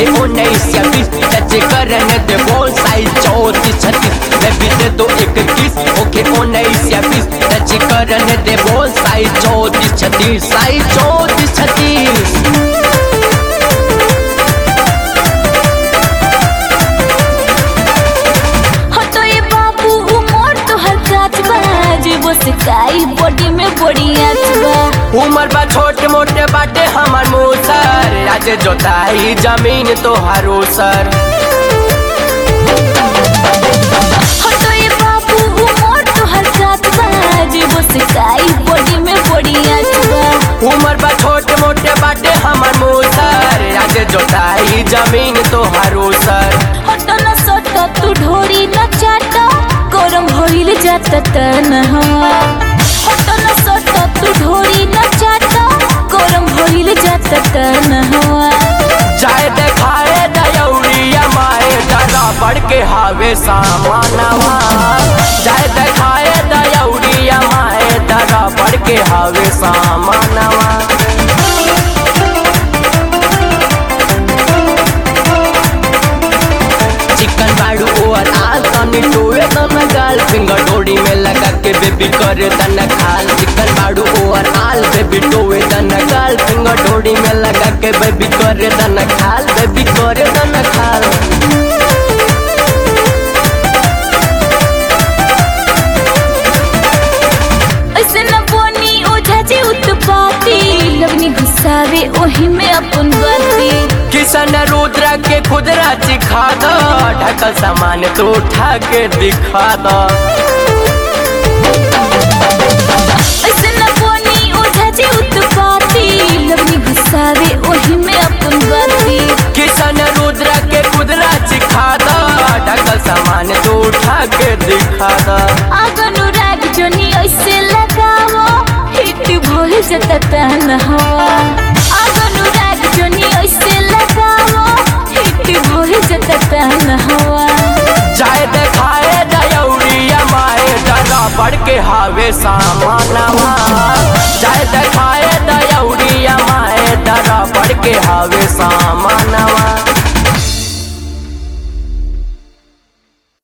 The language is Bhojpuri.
होके उन्नीस या बीस टच करने दे बोल साइज चौतीस छत्तीस मैं भी दे दो एक किस होके उन्नीस या बीस टच करने दे बोल साइज चौतीस छत्तीस साइज चौतीस छत्तीस हटो ये बाबू उमर तो हर काच बाज वो सिकाई बॉडी में बड़ी आँच बा उमर बा छोटे मोटे बाटे हमार मुसर आज जोताई जमीन तो हरो सर हटो ये बाबू उमर तो हर काच बाज वो सिकाई बॉडी में बड़ी आँच बा उमर बा छोटे मोटे बाटे हमार मुसर आज जोताई जमीन तो हरो सर हटो न सटो तू ढोरी न चाटो गरम होइल जाता तनहा हटो न सटो तू ढोरी न चाटो गरम होइल जाता तनहा जाए देखाए दयौरिया माए डरा बढ़ के हावे सामानवा जाए देखाए दयौरिया माए डरा बढ़ के हावे सामानवा चिकन बाड़ू ओवर आल तनी टोए तन गाल फिंगर डोरी में लगा के बेबी करे तन खाल चिकन बाड़ू ओवर आल बेबी टोए तन गाल फिंगर डोरी में लगा के बेबी करे तन खाल बेबी करे तन खाल ऐसे न बोनी ओझा जी उत्पाती लगनी घुसावे ओही में अपन बाती किशन रुद्र के खुदरा चिखा दो ढकल सामान तो उठा के दिखा दो ऐसे न बोनी ओझा जी उत्पाती लगनी घुसावे ओही में अपन बाती किशन रुद्र के खुदरा चिखा दो ढकल सामान तो उठा के दिखा दो आगनु राग जोनी ऐसे लगावो हिट भइल जता तन हवा आगनु राग जोनी ऐसे लगावो हिट भइल जता तन हवा जाए देखाए दयौरिया माए डरा बढ़ के हावे सामानवा जाए देखाए